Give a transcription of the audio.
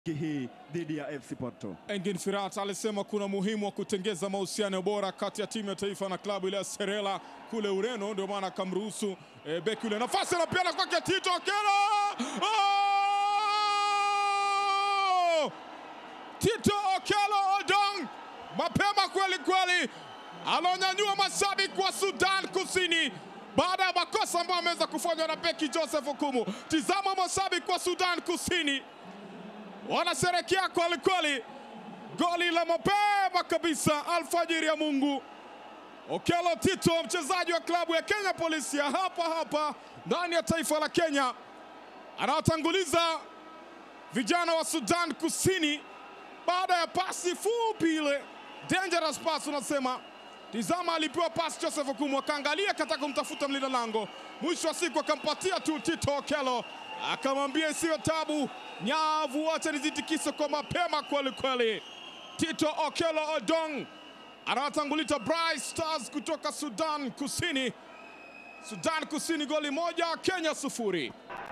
hii dhidi ya FC Porto. Engin Firat alisema kuna muhimu wa kutengeza mahusiano bora kati ya timu ya taifa na klabu ile ya Serela kule Ureno, ndio maana akamruhusu e, beki yule nafasi anapiana kwake Tito Okello. Oh! Tito Okello Odong mapema kweli kweli, anaonyanyua mashabiki wa Sudan Kusini baada ya makosa ambayo ameweza kufanywa na beki Joseph Okumu. Tizama mashabiki wa Sudan Kusini wanasherekea kweli kweli, goli la mapema kabisa alfajiri ya Mungu. Okello Tito, mchezaji wa klabu ya Kenya Police ya hapa hapa ndani ya taifa la Kenya, anawatanguliza vijana wa Sudan Kusini baada ya pasi fupi ile dangerous pass, unasema tizama, alipewa pasi Joseph Okumu, akaangalia kataka kumtafuta mlinda lango, mwisho wa siku akampatia tu Tito Okello, akamwambia isiyo tabu, nyavu wacha nizitikise kwa mapema kweli kweli. Tito Okello Odong anawatanguliza Bright Stars kutoka Sudan Kusini. Sudan Kusini goli moja, Kenya sufuri.